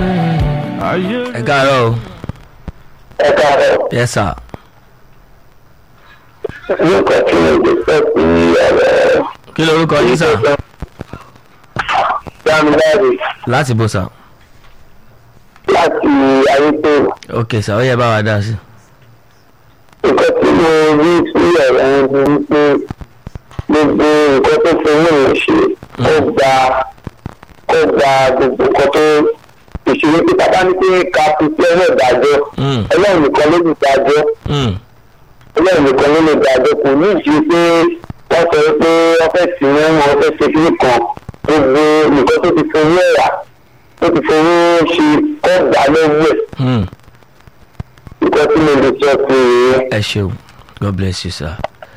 ẹ káàárọ̀ o ẹ káàárọ̀ yes sir nípa tí mo lè fẹ́ sí ọ̀rọ̀ kí lorúkọ yín sà dámiláre láti bó sà láti ayétò ok sà ó yẹ bá wa dá sí. nǹkan tí mo rí sí ọ̀rọ̀ yẹn ni wípé gbogbo nǹkan tó fi mú mi ṣe ó gba ó gba gbogbo nǹkan tó ìṣòro tí bàbá ní pé ká fi sí ẹ̀rọ ìdájọ́ Mm. ọlọ́run nìkan ló lè dájọ́ Mm. ọlọ́run nìkan ló lè dájọ́ kò ní ìṣe pé wọ́n sọ pé wọ́n fẹ́ sí wọn wọ́n fẹ́ ṣe kíní kan gbogbo nǹkan tó ti fowó ẹ̀rà tó ti fowó ṣe kọ́ gbà lọ́wọ́ ẹ̀ Mm. nǹkan tí mo lè sọ sí i. ẹ ṣeun god bless you sir.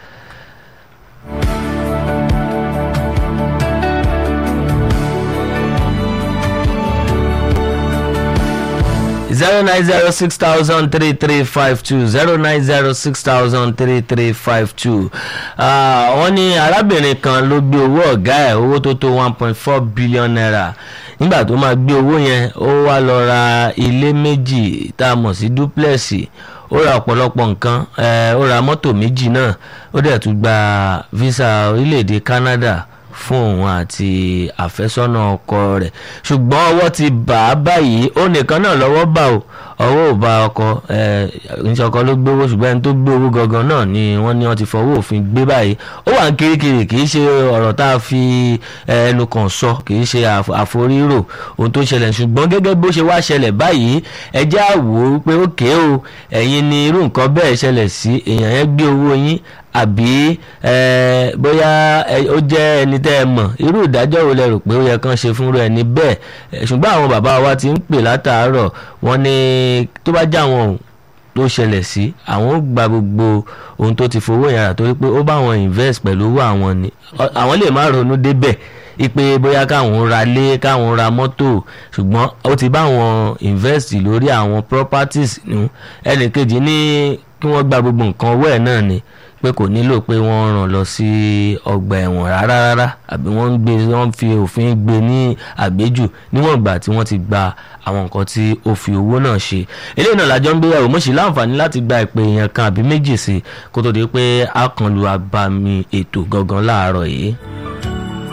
zero nine zero six thousand three three five two zero nine zero six thousand three three five two wọ́n ní arábìnrin kan ló gbé owó ọ̀gá ẹ̀ owó tó tó one point four billion naira nígbà tó máa gbé owó yẹn ó wá lọ ra ilé méjì tá a mọ̀ sí duplex ó ra ọ̀pọ̀lọpọ̀ nǹkan eh, ó ra mọ́tò méjì náà ó dẹ̀ tún gba visa orílẹ̀-èdè Canada fún òun àti àfẹ́sọ́nà ọkọ rẹ̀ ṣùgbọ́n ọwọ́ ti bà á báyìí ó nìkan náà lọ́wọ́ bà ó ọwọ́ ò bá ọkọ níṣẹ́ ọkọ ló gbówó ṣùgbọ́n ẹni tó gbé owó gangan náà ni wọ́n ní wọ́n ti fọwọ́ òfin gbé báyìí ó wà ń kirikiri kì í ṣe ọ̀rọ̀ tá a fi eh, ẹnu kan sọ kì í ṣe àf- àforírò ohun tó ṣẹlẹ̀ ṣùgbọ́n gẹ́gẹ́ bó ṣe wá ṣẹlẹ̀ báyìí ẹ jẹ́ á wò ó pé ókè o ẹ̀yin ni irú nǹkan bẹ́ẹ̀ ṣẹlẹ̀ sí èèyàn yẹn gbé owó yín àbí eh, bóyá ẹ- ó jẹ́ ẹni tẹ́ ẹ mọ̀ irú ìdájọ́ wo lẹ rò pé ó yẹ kán ṣe fúnra ẹni bẹ́ẹ̀ Eh, ṣùgbọ́n àwọn bàbá wa ti ń pè látàárọ̀ wọ́n ní tó bá já wọn o tó ṣẹlẹ̀ sí àwọn ó gba gbogbo ohun tó ti fowó yàrá torí pé ó bá wọn invest pẹ̀lú owó àwọn ni Ọ- àwọn lè má ronú débẹ̀ ipe bóyá káwọn ra lé káwọn ra mọ́tò ṣùgbọ́n ó ti bá wọn invest lórí àwọn properties nù ẹnì kejì ní kí wọ́n gba gbogbo nǹkan owó ẹ̀ náà ni pé kò nílò pé wọ́n ràn lọ sí ọgbà ẹ̀wọ̀n rárá rárá àbí wọ́n ń gbé wọ́n fi òfin gbé ní àgbéjù níwọ̀n ìgbà tí wọ́n ti gba àwọn nǹkan tí ó fi owó náà ṣe eléyìí náà lájọ ń gbéyàwó mo sì láǹfààní láti gba ìpè èèyàn kan àbí méjì sí i kó tó di pé a kàn lu abami ètò gangan láàárọ̀ yìí.